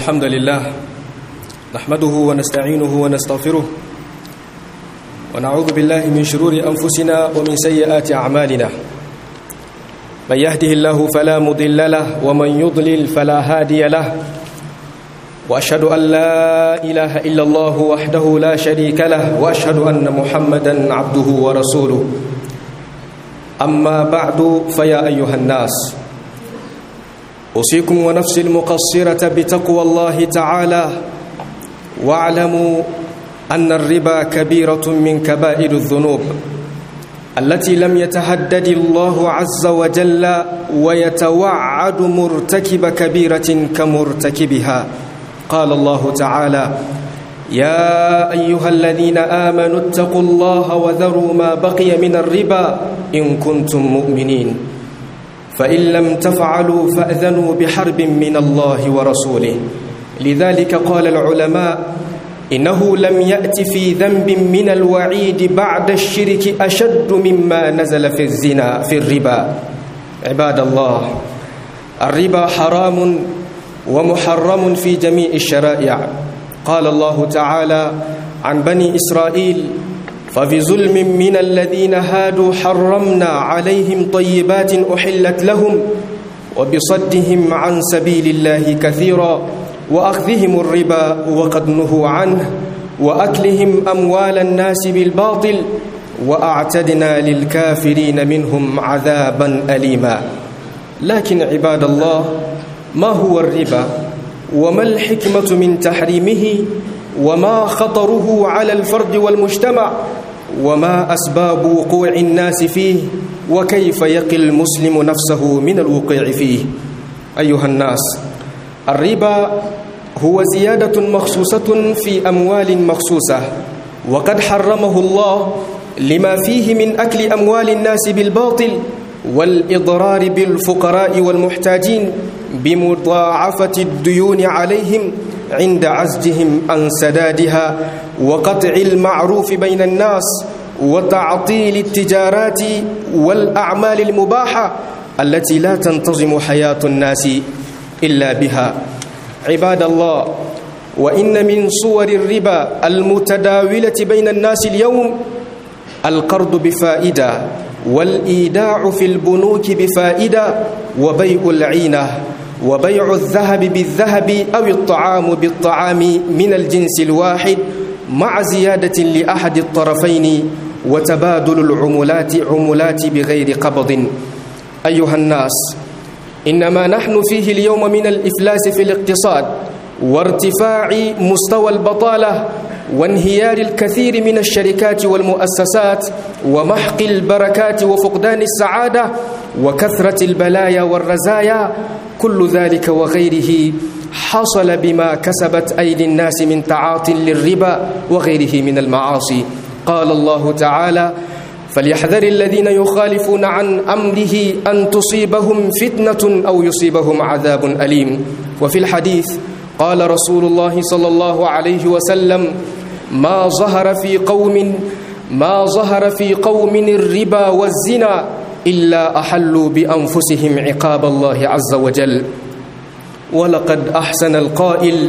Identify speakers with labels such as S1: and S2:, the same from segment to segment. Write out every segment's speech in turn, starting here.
S1: الحمد لله نحمده ونستعينه ونستغفره ونعوذ بالله من شرور أنفسنا ومن سيئات أعمالنا من يهده الله فلا مضل له ومن يضلل فلا هادي له وأشهد أن لا إله إلا الله وحده لا شريك له وأشهد أن محمدا عبده ورسوله أما بعد فيا أيها الناس أوصيكم ونفسي المقصرة بتقوى الله تعالى واعلموا أن الربا كبيرة من كبائر الذنوب التي لم يتهدد الله عز وجل ويتوعد مرتكب كبيرة كمرتكبها قال الله تعالى يا أيها الذين آمنوا اتقوا الله وذروا ما بقي من الربا إن كنتم مؤمنين فإن لم تفعلوا فأذنوا بحرب من الله ورسوله لذلك قال العلماء إنه لم يأت في ذنب من الوعيد بعد الشرك أشد مما نزل في الزنا في الربا عباد الله الربا حرام ومحرم في جميع الشرائع قال الله تعالى عن بني إسرائيل فبظلم من الذين هادوا حرمنا عليهم طيبات أحلت لهم وبصدهم عن سبيل الله كثيرا وأخذهم الربا وقد نهوا عنه وأكلهم أموال الناس بالباطل وأعتدنا للكافرين منهم عذابا أليما لكن عباد الله ما هو الربا وما الحكمة من تحريمه وما خطره على الفرد والمجتمع وما أسباب وقوع الناس فيه وكيف يقي المسلم نفسه من الوقوع فيه أيها الناس الربا هو زيادة مخصوصة في أموال مخصوصة وقد حرمه الله لما فيه من أكل أموال الناس بالباطل والإضرار بالفقراء والمحتاجين بمضاعفة الديون عليهم عند عزجهم عن سدادها وقطع المعروف بين الناس وتعطيل التجارات والأعمال المباحة التي لا تنتظم حياة الناس إلا بها عباد الله وإن من صور الربا المتداولة بين الناس اليوم القرض بفائدة والإيداع في البنوك بفائدة وبيع العينة وبيع الذهب بالذهب أو الطعام بالطعام من الجنس الواحد مع زيادة لأحد الطرفين وتبادل العملات عملات بغير قبض أيها الناس إنما نحن فيه اليوم من الإفلاس في الاقتصاد وارتفاع مستوى البطالة وانهيار الكثير من الشركات والمؤسسات ومحق البركات وفقدان السعادة وكثرة البلايا والرزايا كل ذلك وغيره حصل بما كسبت أيدي الناس من تعاطي للربا وغيره من المعاصي قال الله تعالى فليحذر الذين يخالفون عن أمره أن تصيبهم فتنة أو يصيبهم عذاب أليم وفي الحديث قال رسول الله صلى الله عليه وسلم ما ظهر في قوم ما ظهر في قوم الربا والزنا إلا أحلوا بأنفسهم عقاب الله عز وجل ولقد أحسن القائل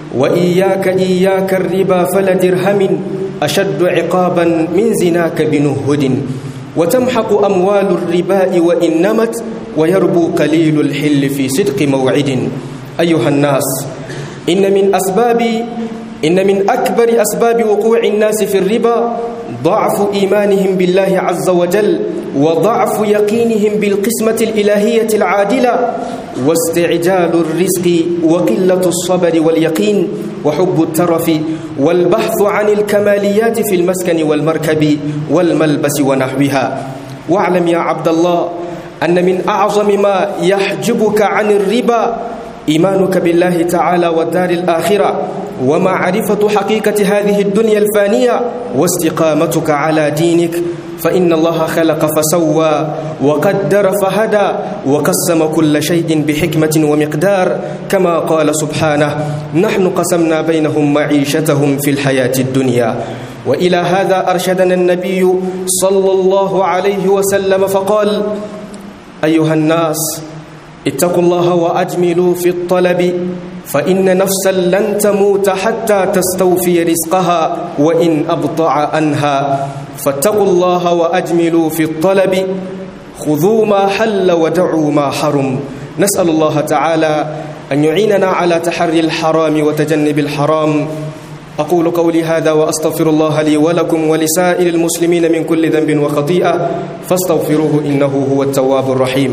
S1: وإياك إياك الربا فلدرهم أشد عقابا من زناك بنهد وتمحق أموال الرباء وإن نمت ويربو قليل الحل في صدق موعد أيها الناس إن من أسباب إن من أكبر أسباب وقوع الناس في الربا ضعف إيمانهم بالله عز وجل وضعف يقينهم بالقسمة الإلهية العادلة واستعجال الرزق وقلة الصبر واليقين وحب الترف والبحث عن الكماليات في المسكن والمركب والملبس ونحوها واعلم يا عبد الله أن من أعظم ما يحجبك عن الربا إيمانك بالله تعالى والدار الآخرة ومعرفة حقيقة هذه الدنيا الفانية واستقامتك على دينك فإن الله خلق فسوى وقدر فهدى وقسم كل شيء بحكمة ومقدار كما قال سبحانه نحن قسمنا بينهم معيشتهم في الحياة الدنيا وإلى هذا أرشدنا النبي صلى الله عليه وسلم فقال أيها الناس اتقوا الله وأجملوا في الطلب فإن نفسا لن تموت حتى تستوفي رزقها وإن أبطع عنها فاتقوا الله وأجملوا في الطلب خذوا ما حل ودعوا ما حرم نسأل الله تعالى أن يعيننا على تحري الحرام وتجنب الحرام أقول قولي هذا وأستغفر الله لي ولكم ولسائر المسلمين من كل ذنب وخطيئة فاستغفروه إنه هو التواب الرحيم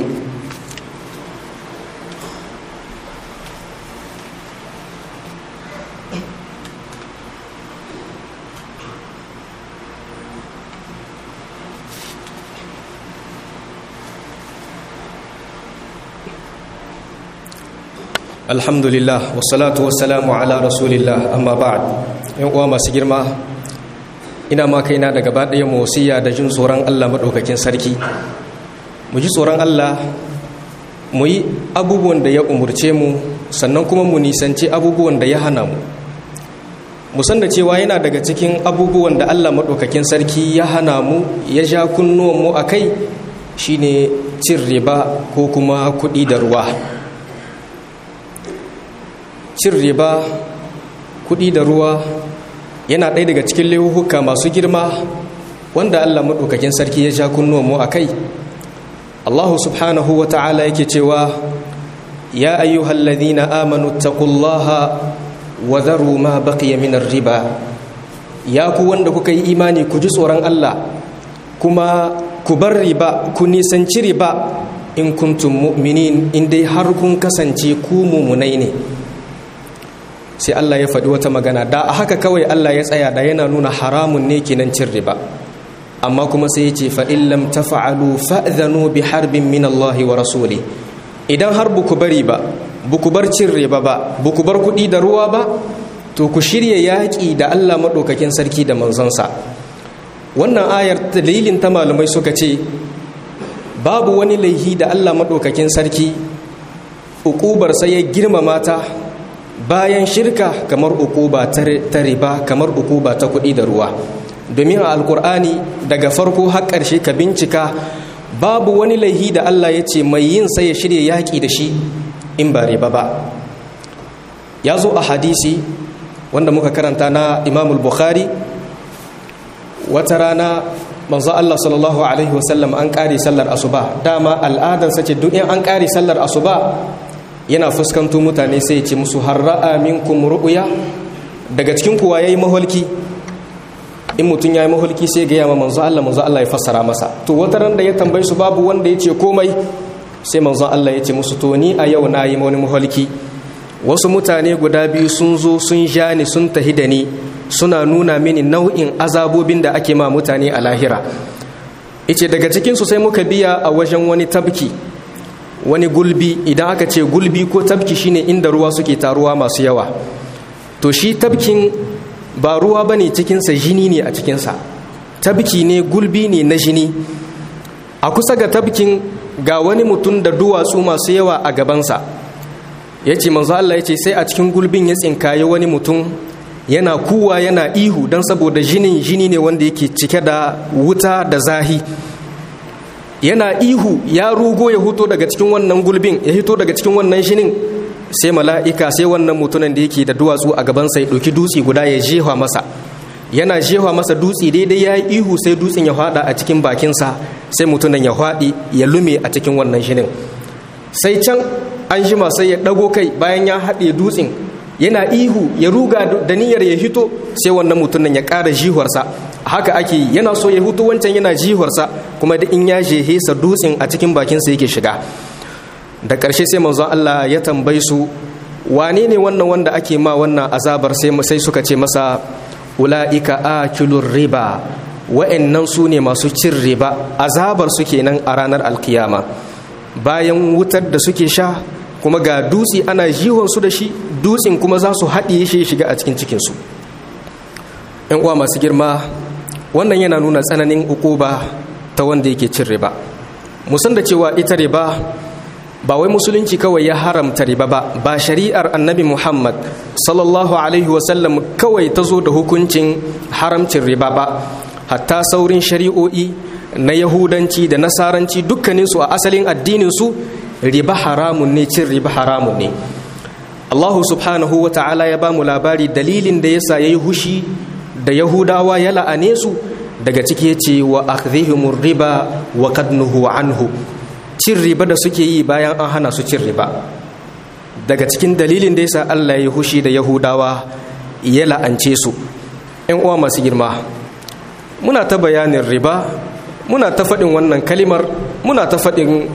S1: alhamdulillah wassalatu wassalamu ala rasulillah amma ba'd yan uwa masu girma ina ma kaina da gaba ɗaya wasiya da jin tsoron Allah maɗaukakin sarki mu ji tsoron Allah mu yi abubuwan da ya umurce mu sannan kuma mu nisanci abubuwan da ya hana mu mu san da cewa yana daga cikin abubuwan da Allah maɗaukakin sarki ya hana mu ya ja kunnuwan mu a kai shine cin riba ko kuma kuɗi da ruwa cin riba kuɗi da ruwa yana ɗaya daga cikin laihuka masu girma wanda Allah maɗaukakin sarki ya ja kunnuwanmu a kai Allah subhanahu wa ta'ala yake cewa ya ayyuhal ladhina amanu taqullaha wa dharu ma baqiya min riba ya ku wanda kuka yi imani ku ji tsoron Allah kuma ku bar riba ku nisanci riba in kuntum mu'minin in dai har kun kasance ku mumunai ne sai Allah ya faɗi wata magana da a haka kawai Allah ya tsaya da yana nuna haramun ne kenan cin riba amma kuma sai ya ce fa'in lam tafa'alu fa'zanu bi harbin min Allah wa rasuli idan har buku bari ba buku bar cin riba ba buku bar kuɗi da ruwa ba to ku shirya yaƙi da Allah maɗaukakin sarki da manzonsa wannan ayar dalilin ta malamai suka ce babu wani laihi da Allah maɗaukakin sarki uƙubar sai ya girmama ta bayan shirka kamar ukuba ta riba kamar ukuba ta kuɗi da ruwa domin a alkur'ani daga farko har ƙarshe ka bincika babu wani laihi da Allah ya ce mai yin sai ya shirya yaƙi da shi in ba riba ba ya zo a hadisi wanda muka karanta na imamul bukhari wata rana manzo Allah sallallahu alaihi wasallam an ƙare sallar asuba dama al'adarsa ce duk in an ƙare sallar asuba yana fuskanto mutane sai ce musu har ra'a minkum ru'ya daga cikin kuwa yayi maholki in mutum yayi maholki sai ga yamma manzo Allah manzo Allah ya fassara masa to wata ran da ya tambaye su babu wanda ya ce komai sai manzo Allah ya ce musu to ni a yau na yi wani maholki wasu mutane guda biyu sun zo sun ja ni sun tahi da ni suna nuna mini nau'in azabobin da ake ma mutane a lahira ice daga cikinsu sai muka biya a wajen wani tabki wani gulbi idan aka ce gulbi ko tabki shine inda ruwa suke taruwa masu yawa to shi tabkin ba ruwa ba ne cikinsa jini ne a cikinsa tabki ne gulbi ne na jini a kusa ga tabkin ga wani mutum da duwatsu masu yawa a gabansa ya ce manzo Allah ya ce sai a cikin gulbin ya tsinkaye wani mutum yana kuwa yana ihu don saboda jinin jini ne wanda yake cike da wuta da zahi yana ihu ya rugo ya hito daga cikin wannan gulbin ya hito daga cikin wannan shinin sai mala'ika sai wannan mutumin da yake da duwatsu a gabansa ya ɗauki dutse guda ya jefa masa yana jefa masa dutse daidai ya yi ihu sai dutsen ya fada a cikin bakinsa sai mutumin ya faɗi ya lume a cikin wannan shinin sai can an jima sai ya ɗago kai bayan ya haɗe dutsen yana ihu ya ruga da niyyar ya hito sai wannan mutumin ya ƙara jihuwarsa haka ake yi yana so ya hutu wancan yana jihuwarsa kuma da in ya jehe sa dutsen a cikin bakinsa yake shiga da ƙarshe sai manzon Allah ya tambayi su wane ne wannan wanda ake ma wannan azabar sai sai suka ce masa ula'ika akilur riba wa'annan su ne masu cin riba azabar su kenan a ranar alkiyama bayan wutar da suke sha kuma ga dutse ana su da shi dutsen kuma za su haɗiye shi shiga a cikin cikinsu ‘yan uwa masu girma wannan yana nuna tsananin ukuba ta wanda yake cin riba musan da cewa ita riba ba wai musulunci kawai ya haramta riba ba ba shari'ar annabi muhammad sallallahu alaihi wasallam kawai ta zo da hukuncin haramcin riba ba hatta saurin shari'o'i na yahudanci da nasaranci dukkaninsu a asalin addininsu riba haramun ne cin riba haramun ne Allahu subhanahu wa ta'ala ya ba mu labari dalilin da yasa yayi hushi da Yahudawa ya la'ane su daga ciki yace wa akhdhihimur riba wa qad nuhu anhu cin riba da suke yi bayan an hana su cin riba daga cikin dalilin da yasa Allah ya hushi da Yahudawa ya la'ance su ƴan uwa masu girma muna ta bayanin riba muna ta faɗin wannan kalimar muna ta faɗin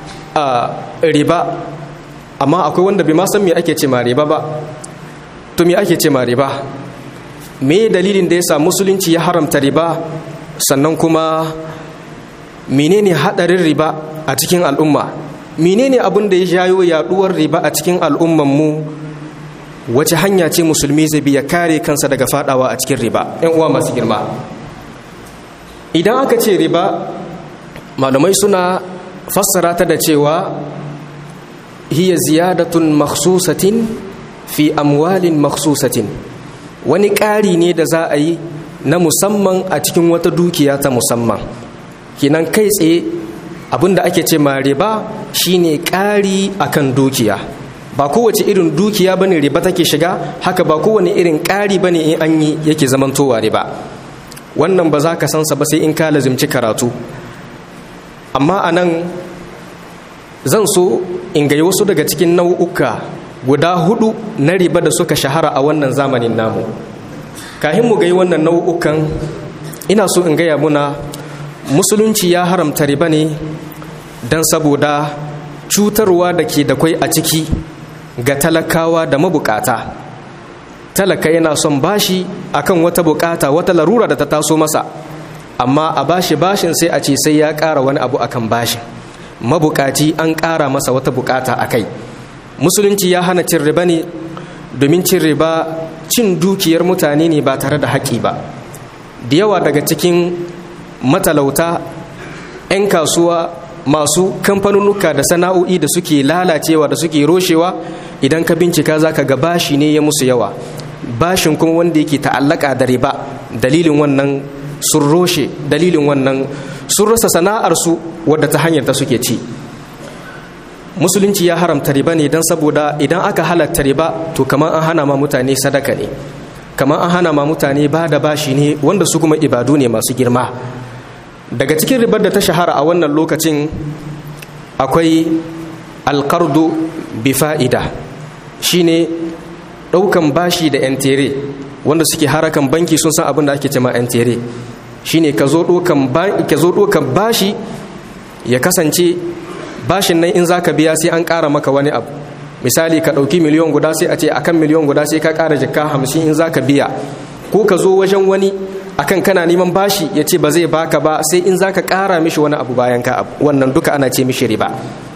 S1: riba amma akwai wanda bai ma san me ake ce ma riba ba to me ake ce ma riba me dalilin da yasa musulunci ya haramta riba sannan kuma menene hadarin riba a cikin al'umma menene abin da ya jayo yaduwar riba a cikin al'umman mu wace hanya ce musulmi zai biya kare kansa daga fadawa a cikin riba yan uwa masu girma idan aka ce riba malamai suna fassara ta da cewa hiya ziyadatun makhsusatin fi amwalin makhsusatin wani ƙari ne da za a yi na musamman a cikin wata dukiya ta musamman kinan kai tsaye abinda ake ce ma riba shine ƙari akan dukiya ba kowace irin dukiya bane riba take shiga haka ba kowane irin ƙari bane in an yi yake zamantowa riba wannan ba za ka sansa ba sai in ka lazimci karatu amma a nan zan so in gai wasu daga cikin nau'uka guda hudu na riba da suka shahara a wannan zamanin namu kahin mu gai wannan nau'ukan ina so in gaya muna musulunci ya haramta riba ne don saboda cutarwa da ke da kwai a ciki ga talakawa da mabukata talaka yana son bashi akan wata bukata wata larura da ta taso masa amma a bashi bashin sai a ce sai ya ƙara wani abu akan bashin mabukaci an ƙara masa wata bukata a kai musulunci ya hana cin riba ne domin cin riba cin dukiyar mutane ne ba tare da haƙi ba da yawa daga cikin matalauta 'yan kasuwa masu kamfanonuka da sana'o'i da suke lalacewa da suke roshewa idan ka bincika za ka ga bashi ne ya musu yawa bashin kuma wanda yake ta'allaka da riba dalilin wannan sun roshe dalilin wannan sun rasa sana'arsu wadda ta hanyar ta suke ci musulunci ya haramta riba ne don saboda idan aka halatta riba to kamar an hana ma mutane sadaka ne kamar an hana ma mutane ba da bashi ne wanda su kuma ibadu ne masu girma daga cikin ribar da ta shahara a wannan lokacin akwai alkardu bi fa'ida shine ɗaukan bashi da 'yan tere wanda suke harakan banki sun san abin da ake cema 'yan tere shine ka zo ɗaukan bashi ya kasance bashin nan in za ka biya sai an ƙara maka wani abu misali ka ɗauki miliyon guda sai a ce akan miliyon guda sai ka ƙara jikka hamsin in za ka biya ko ka zo wajen wani akan kana neman bashi ya ce ba zai baka ba sai in za ka ƙara mishi wani abu bayan ka abu wannan duka ana ce mishi riba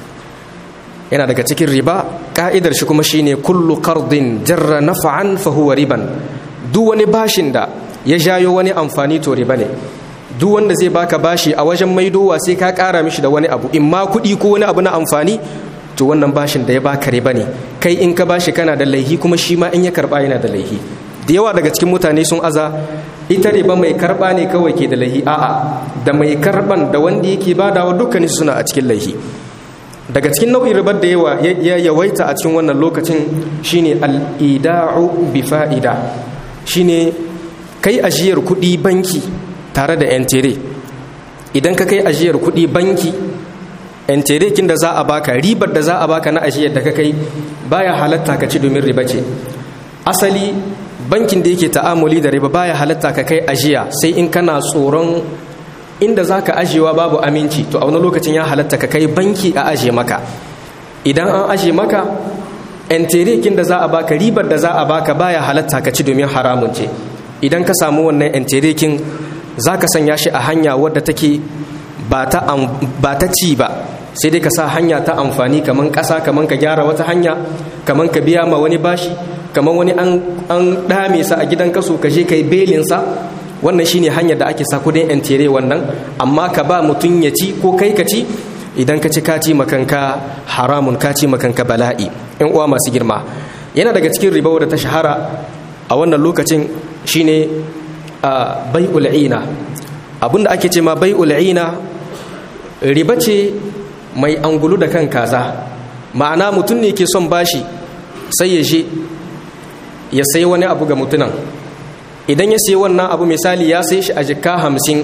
S1: yana daga cikin riba ka'idar shi kuma shine kullu qardin jarra naf'an fa huwa riban duk wani bashin da ya jayo wani amfani to riba ne duk wanda zai baka bashi a wajen maidowa sai ka kara mishi da wani abu in ma kuɗi ko wani abu na amfani to wannan bashin da ya baka riba ne kai in ka bashi kana da laihi kuma shi ma in ya karba yana da laihi da yawa daga cikin mutane sun aza ita riba mai karba ne kawai ke da laihi a'a da mai karban da wanda yake badawa dukkanin suna a cikin laihi daga cikin nau'in ribar da yawa ya yawaita a cikin wannan lokacin shine al-ida'u bi fa'ida shine kai ajiyar kuɗi banki tare da yan tere idan ka kai ajiyar kuɗi banki yan tere kin da za a baka ribar da za a baka na ajiyar da ka kai baya halatta ka ci domin riba ce asali bankin da yake ta'amuli da riba baya halatta ka kai ajiya sai in kana tsoron inda za ka ajiyewa babu aminci to a wani lokacin ya halatta ka kai banki a ajiye maka idan an ajiye maka enterekin da za a baka ribar da za a baka baya halatta ka ci domin haramun ce idan ka samu wannan enterekin za ka sanya shi a hanya wadda take ba ta ci ba sai dai ka sa hanya ta amfani kaman ƙasa kaman ka gyara wata hanya kaman ka biya ma wani bashi kaman wani an ɗame sa a gidan kaso ka je ka yi belinsa wannan shine hanyar da ake sa kudin yan tere wannan amma ka ba mutum ya ci ko kai ka ci idan ka ci ka ci makanka haramun ka ci makanka bala'i yan uwa masu girma yana daga cikin riba wadda ta shahara a wannan lokacin shine bai'ul ina abinda ake ce ma bai'ul ina riba ce mai angulu da kan kaza ma'ana mutum ne ke son bashi sai ya je ya sai wani abu ga mutunan idan ya sai wannan abu misali ya sai shi a jikka hamsin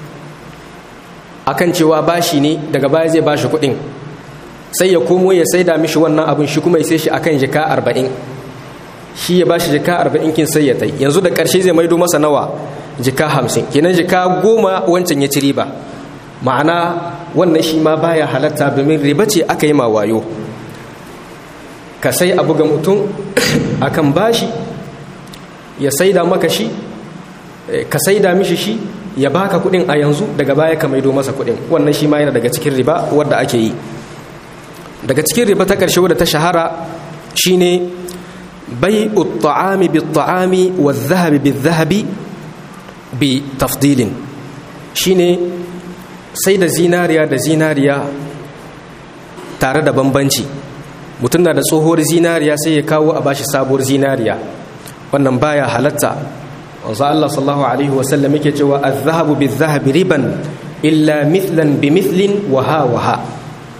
S1: akan cewa bashi ne daga baya zai bashi kuɗin sai ya komo ya saida mishi wannan abin shi kuma ya sai shi akan jika arba'in shi ya bashi jika arba'in kin sai ya tai yanzu da ƙarshe zai maido masa nawa jika hamsin kenan jika goma wancan ya ci riba ma'ana wannan shi ma baya halatta domin riba ce aka yi ma wayo ka sai abu ga mutum akan bashi ya saida maka shi ka saida mishi shi ya baka kuɗin a yanzu daga baya ka maido masa kuɗin wannan shi ma yana daga cikin riba wadda ake yi daga cikin riba ta ƙarshe wadda ta shahara shine bai ta'ami bi ta'ami wa zahabi bi zahabi bi tafdilin shine sai da zinariya da zinariya tare da bambanci mutum na da tsohuwar zinariya sai ya kawo a bashi sabuwar zinariya wannan baya halatta wanzu Allah sallallahu alaihi wasallam yake cewa az-zahabu bi zahabi riban illa mithlan bi mithlin wa ha wa ha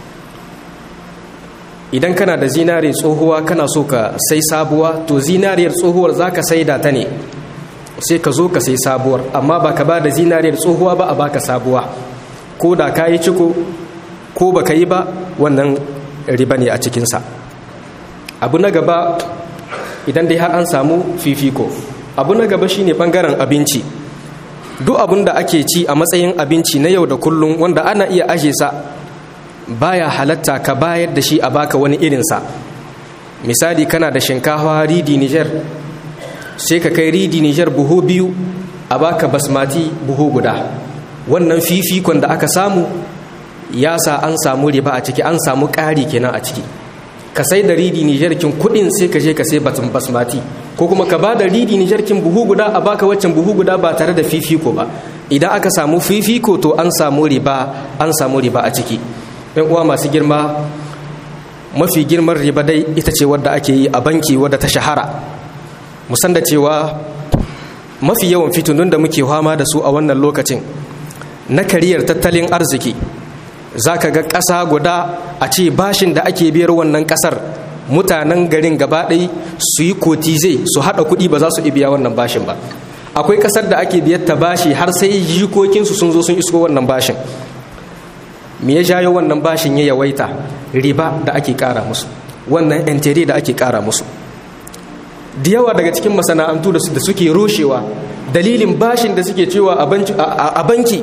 S1: idan kana da zinare tsohuwa kana so ka sai sabuwa to zinariyar tsohuwar za ka saida ta ne sai ka zo ka sai sabuwar amma ba ka ba da zinariyar tsohuwa ba a baka sabuwa ko da ka yi ciko ko ba ka yi ba wannan riba ne a cikinsa abu na gaba idan dai har an samu fifiko abu na gaba shine bangaren abinci duk abin da ake ci a matsayin abinci na yau da kullum wanda ana iya aje sa baya halatta ka bayar da shi a baka wani irinsa misali kana da shinkafa ridi niger sai ka kai ridi niger buhu biyu a baka basmati buhu guda wannan fifikon da aka samu ya sa an samu riba a ciki an samu ƙari kenan a ciki ka sai da ridi niger kin kudin sai ka je ka sai batun basmati ko kuma ka ba da ridi niger kin buhu guda a baka waccan buhu guda ba tare da fifiko ba idan aka samu fifiko to an samu riba an samu riba a ciki yan uwa masu girma mafi girman riba dai ita ce wadda ake yi a banki wadda ta shahara musan da cewa mafi yawan fitunun da muke fama da su a wannan lokacin na kariyar tattalin arziki za ka ga ƙasa guda a ce bashin da ake biyar wannan ƙasar mutanen garin gaba ɗai su yi kotize su haɗa kuɗi ba za su biya wannan bashin ba akwai ƙasar da ake biyar ta bashi har sai jikokinsu sun zo sun isko wannan bashin me ya jayo wannan bashin ya yawaita riba da ake kara musu wannan entere da ake kara musu da yawa daga cikin masana'antu da suke rushewa dalilin bashin da suke cewa a banki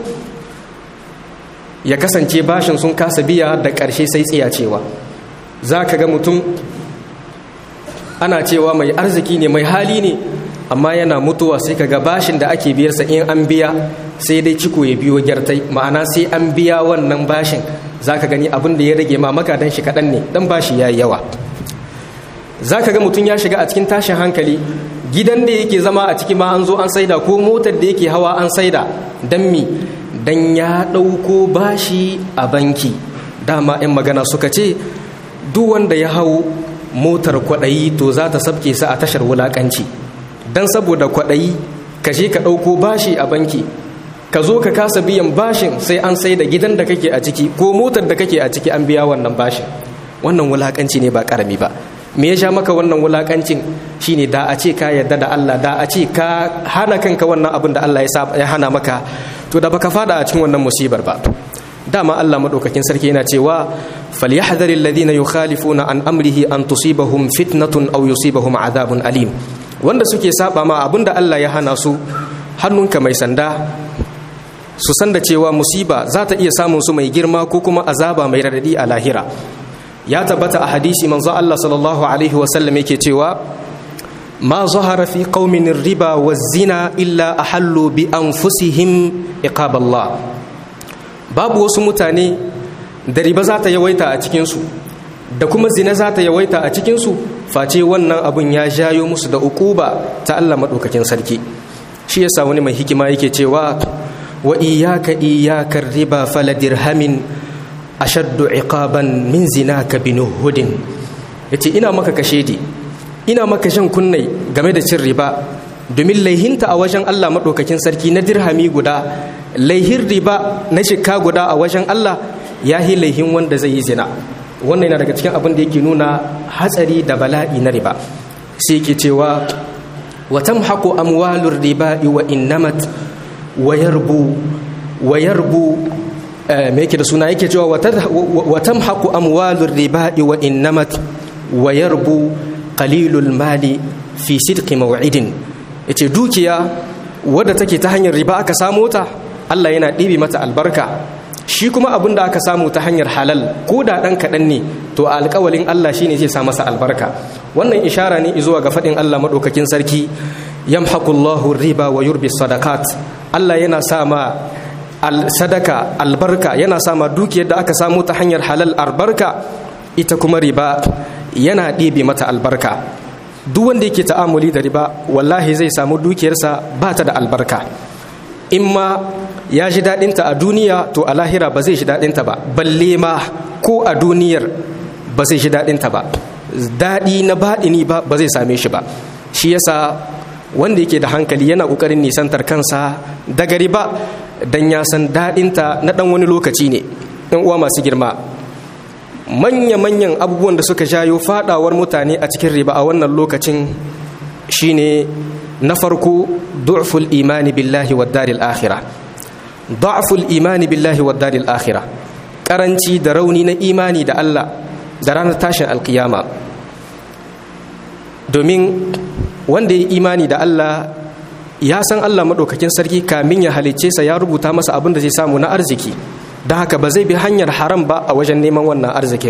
S1: ya kasance bashin sun kasa biya da ƙarshe sai tsiya cewa za ka ga mutum ana cewa mai arziki ne mai hali ne amma yana mutuwa sai ka ga bashin da ake biyarsa in an biya sai dai ciko ya biyo gyartai ma'ana sai an biya wannan bashin za ka gani abin da ya rage ma magadan shi kaɗan ne ɗan bashi ya yi yawa za ka ga mutum ya shiga a cikin tashin hankali gidan da yake zama a ciki ma an zo an saida ko motar da yake hawa an saida don mi don ya ɗauko bashi a banki dama 'yan magana suka ce duk wanda ya hau motar kwaɗayi to za ta sabke sa a tashar wulaƙanci don saboda kwaɗayi ka je ka ɗauko bashi a banki ka zo ka kasa biyan bashin sai an sai da gidan da kake a ciki ko motar da kake a ciki an biya wannan bashin wannan wulakanci ne ba karami ba me ya sha maka wannan wulakancin shine da a ce ka yarda da Allah da a ce ka hana kanka wannan abin da Allah ya hana maka to da baka fada a cikin wannan musibar ba dama Allah madaukakin sarki yana cewa falyahdharil ladina yukhalifuna an amrihi an tusibahum fitnatun aw yusibahum adhabun alim wanda suke saba ma abinda Allah ya hana su hannunka mai sanda su san da cewa musiba za ta iya samun su mai girma ko kuma azaba mai radadi a lahira ya tabbata a hadisi manzo Allah sallallahu alaihi wasallam yake cewa ma zahara fi qaumin riba wa zina illa ahallu bi anfusihim iqaballah babu wasu mutane da riba za ta yawaita a cikin su da kuma zina za ta yawaita a cikin su face wannan abun ya jayo musu da ukuba ta Allah madaukakin sarki shi yasa wani mai hikima yake cewa wa iyaka iyaka riba fala dirhamin ashaddu iqaban min zinaka binuhudin yace ina maka kashedi ina maka shan kunnai game da cin riba domin laihinta a wajen Allah madaukakin sarki na dirhami guda laihin riba na shika guda a wajen Allah ya hi laihin wanda zai yi zina wannan yana daga cikin abin da yake nuna hatsari da bala'i na riba sai yake cewa wa tamhaqu amwalur riba wa innamat wa yarbu wa yarbu me yake da suna yake cewa wa tamhaqu amwalur riba wa innamat wa yarbu qalilul mali fi sidqi maw'idin yace dukiya wadda take ta hanyar riba aka samu ta Allah yana ɗibi mata albarka shi kuma abin da aka samu ta hanyar halal ko da ɗan kaɗan ne to a alƙawalin Allah shi ne zai sa masa albarka wannan ishara ne zuwa ga faɗin Allah maɗaukakin sarki yamhaqullahu riba wa yurbi sadaqat Allah yana sa ma sadaka albarka yana sa ma dukiyar da aka samu ta hanyar halal albarka ita kuma riba yana ɗibi mata albarka duk wanda yake ta'amuli da riba wallahi zai samu dukiyarsa ba ta da albarka in ma ya ji daɗinta a duniya to a lahira ba zai ji daɗinta ba balle ma ko a duniyar ba zai ji daɗinta ba daɗi na baɗini ba ba zai same shi ba shi yasa wanda yake da hankali yana ƙoƙarin nisantar kansa daga riba don ya san daɗinta na ɗan wani lokaci ne ɗan uwa masu girma manya-manyan abubuwan da suka jayo faɗawar mutane a cikin riba a wannan lokacin shine na farko du'ful imani billahi wa daril akhirah du'ful imani billahi wa daril akhirah karanci da rauni na imani da Allah da ranar tashin alkiyama domin wanda ya imani da Allah ya san Allah maɗaukakin sarki kamin ya halicce sa ya rubuta masa abin da zai samu na arziki don haka ba zai bi hanyar haram ba a wajen neman wannan arzikin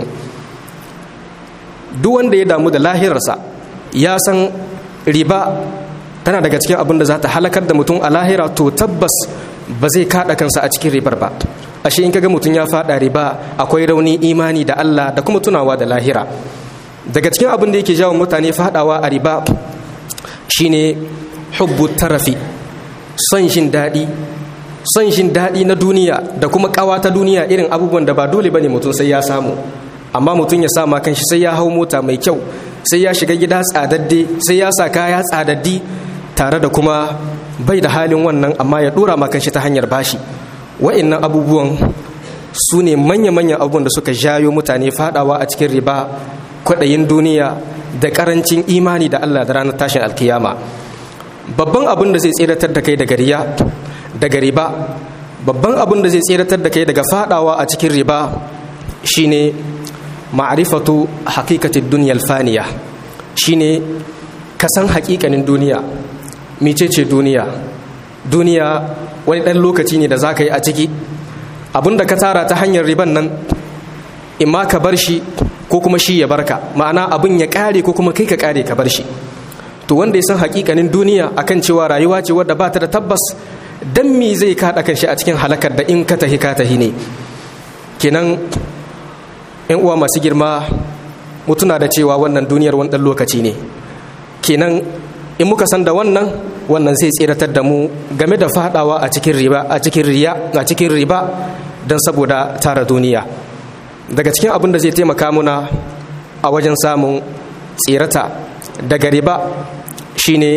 S1: duk wanda ya damu da lahirarsa ya san riba tana daga cikin abin da za ta halakar da mutum a lahira to tabbas ba zai kaɗa kansa a cikin ribar ba ashe in kaga mutum ya faɗa riba akwai rauni imani da Allah da kuma tunawa da lahira daga cikin abin da yake jawo mutane faɗawa a riba shine hubbu tarafi son jin daɗi son jin daɗi na duniya da kuma ƙawa ta duniya irin abubuwan da ba dole bane mutum sai ya samu amma mutum ya sama kanshi sai ya hau mota mai kyau sai ya shiga gida tsadadde sai ya sa kaya tsadaddi tare da kuma bai da halin wannan amma ya dora ma kanshi ta hanyar bashi wa'annan abubuwan su ne manya-manyan abubuwan da suka jayo mutane fadawa a cikin riba kwaɗayin duniya da ƙarancin imani da Allah da ranar tashin alkiyama babban abin da zai tseratar da kai daga riya daga riba babban abin da zai tseratar da kai daga fadawa a cikin riba shine ma'rifatu haqiqatid dunyal faniya shine ka san haƙiƙanin duniya mecece duniya duniya wani ɗan lokaci ne da za ka yi a ciki abinda ka tara ta hanyar riban nan imma ka bar shi ko kuma shi ya barka ma'ana abin ya ƙare ko kuma kai ka ƙare ka bar shi to wanda ya san haƙiƙanin duniya akan cewa rayuwa ce wadda ba ta da tabbas dan me zai kaɗa kan shi a cikin halakar da in ka tahi ka tahi ne kenan yan uwa masu girma mutuna da cewa wannan duniyar wani ɗan lokaci ne kenan in muka san da wannan wannan zai tseratar da mu game da fadawa a cikin riba a cikin riya a cikin riba don saboda tara duniya daga cikin abin da zai taimaka muna a wajen samun tsirata daga riba shine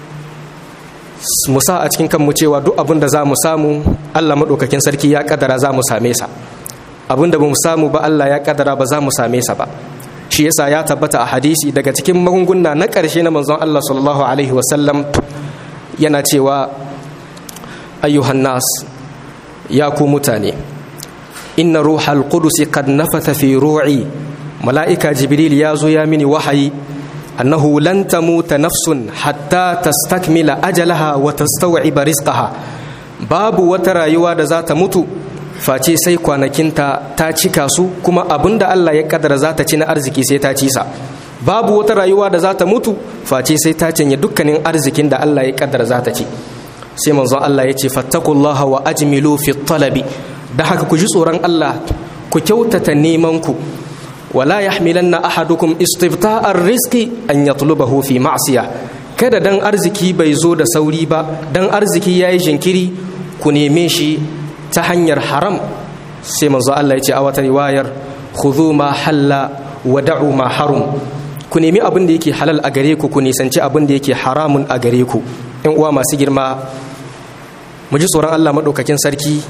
S1: musa a cikin kanmu cewa duk abin da za mu samu allah maɗaukakin sarki ya kadara za mu same sa abin da ba mu samu ba allah ya kadara ba za mu same sa ba shi yasa ya tabbata a hadisi daga cikin magunguna na ƙarshe na manzon Allah sallallahu alaihi wasallam yana cewa ayyuhan nas ya ku mutane inna ruhal qudus qad nafatha fi ru'i mala'ika jibril ya zo ya mini wahayi annahu lan tamuta nafsun hatta tastakmila ajalaha wa tastaw'iba rizqaha babu wata rayuwa da za ta mutu face sai kwanakinta ta cika su kuma abin da Allah ya kadara za ta ci na arziki sai ta ci sa babu wata rayuwa da za ta mutu face sai ta cinye dukkanin arzikin da Allah ya kadara za ta ci sai manzon Allah ya ce fattakullaha wa ajmilu fi talabi da haka ku ji tsoron Allah ku kyautata neman ku wala yahmilanna ahadukum istifta'a rizqi an yatlubahu fi ma'siya kada dan arziki bai zo da sauri ba dan arziki yayi jinkiri ku neme shi ta hanyar haram sai manzo Allah ya ce a wata riwayar khudhu ma halla wa da'u ma harum ku nemi abin da yake halal a gare ku ku nisanci abin da yake haramun a gare ku ɗan uwa masu girma mu ji tsoron Allah madaukakin sarki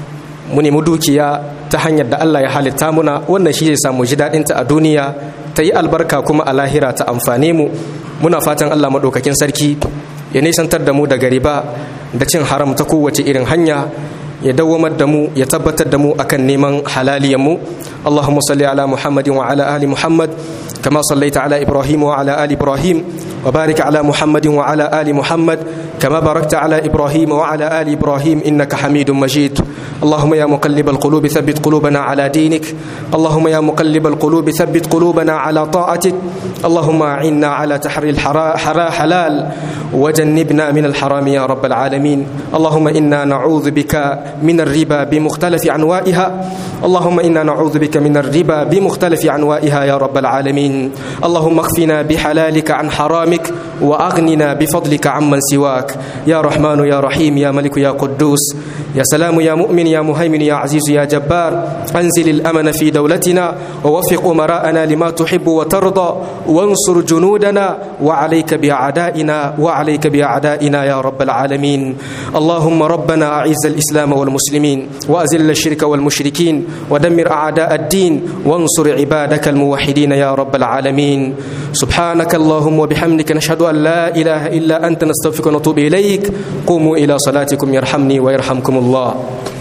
S1: mu nemi dukiya ta hanyar da Allah ya halitta muna wannan shi zai samu ji daɗinta a duniya ta yi albarka kuma a lahira ta amfane mu muna fatan Allah maɗaukakin sarki ya nisantar da mu daga riba da cin haram ta kowace irin hanya ya dawwamar da mu ya tabbatar da mu akan neman halaliyan mu اللهم صل على محمد وعلى آل محمد كما صليت على إبراهيم وعلى آل إبراهيم وبارك على محمد وعلى آل محمد كما باركت على إبراهيم وعلى آل إبراهيم إنك حميد مجيد اللهم يا مقلب القلوب ثبت قلوبنا على دينك اللهم يا مقلب القلوب ثبت قلوبنا على طاعتك اللهم أعنا على تحري الحرا حلال وجنبنا من الحرام يا رب العالمين اللهم إنا نعوذ بك من الربا بمختلف أنواعها اللهم إنا نعوذ بك من الربا بمختلف أنواعها يا رب العالمين اللهم اخفنا بحلالك عن حرامك وأغننا بفضلك عمن سواك يا رحمن يا رحيم يا ملك يا قدوس يا سلام يا مؤمن يا مهيمن يا عزيز يا جبار أنزل الأمن في دولتنا ووفق أمراءنا لما تحب وترضى وانصر جنودنا وعليك بأعدائنا وعليك بأعدائنا يا رب العالمين اللهم ربنا أعز الإسلام والمسلمين وأزل الشرك والمشركين ودمر أعداء الدين وانصر عبادك الموحدين يا رب العالمين سبحانك اللهم وبحمدك نشهد أن لا إله إلا أنت نستغفرك ونتوب إليك قوموا إلى صلاتكم يرحمني ويرحمكم الله